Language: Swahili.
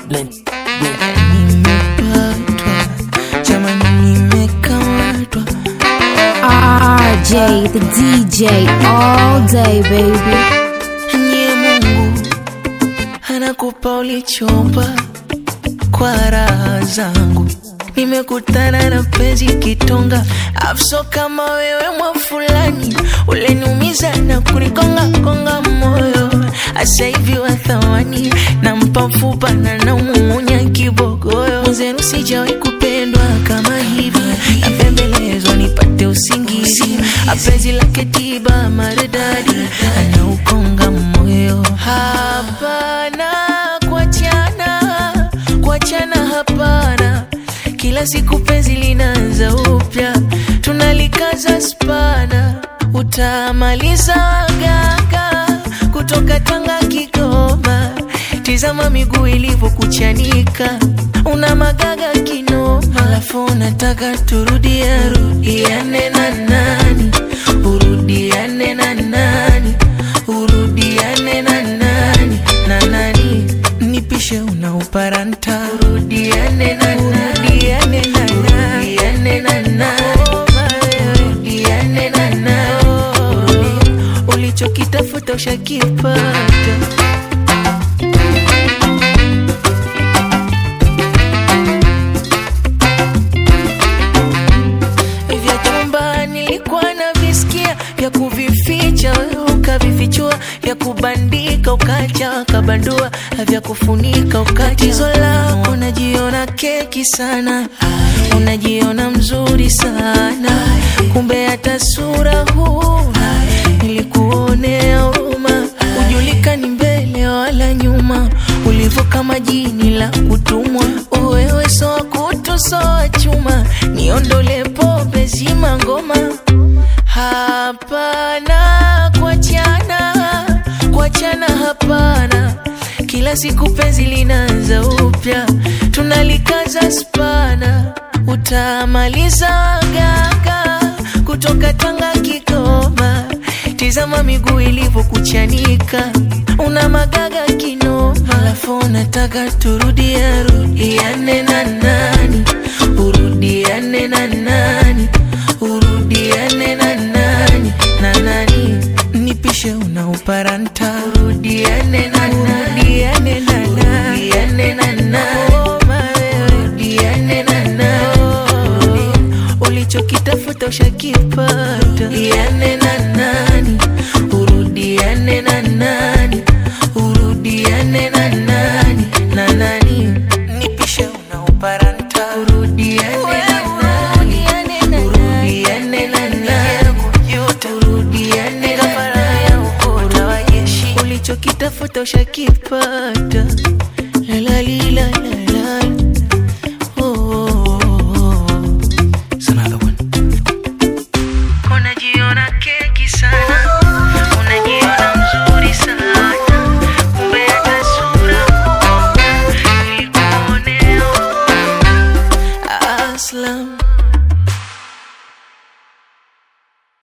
Blend. Nimepatwa jamani, nimekamatwa RJ, the DJ, all day, baby. nye Mungu anakupa ulichomba kwa raha zangu. Nimekutana na penzi kitonga, afso kama wewe mwa fulani, uleniumiza na kunikonga konga moyo, asa hivi wa thamani, nampa mfupa na naumumunya kibogoyo. Mwenzenu sijawahi kupendwa kama hivi, napembelezwa nipate usingizi, apenzi lake tiba maridadi, anaukonga moyo. Hapana kuachana, kuachana hapana kila siku penzi linaanza upya, tunalikaza spana, utamaliza gaga kutoka Tanga Kigoma. Tizama miguu ilivyokuchanika, una magaga kinoma, alafu unataka turudia rudiane na nani, urudiane na nani, urudiane na nani na nani, nipishe unauparanta, urudiane na nani, urudiane na nani, urudiane na nani, urudiane na nani, ulichokitafuta ushakipata. vya chumba nilikuwa na visikia vya kuvificha wewe ukavifichua vya kubandika ukacha ukabandua vya kufunika ukatizo lako unajiona keki sana unajiona mzuri sana kumbe hata sura huna nilikuonea huruma ujulikani mbele wala nyuma ulivyo kama jini la kutumwa wewe soa kutu soa chuma niondole pombe zima ngoma hapana kuachana kuachana hapana kila siku penzi linaanza upya tunalikaza spana utamaliza gaga kutoka Tanga Kigoma tizama miguu ilivyokuchanika una magaga kinoma alafu unataka turudia rudiane na nani urudiane na nani urudiane na nani na nani nipishe unauparanta urudiane na nani urudiane na nani urudiane na nani urudiane na nani ulichokitafuta ushakipata urudiane na nani urudiane na nani urudiane na nani na nani nipishe unauparanta urudiane na nani urudiane na nani urudiane na nani ulichokitafuta ushakipata la la li la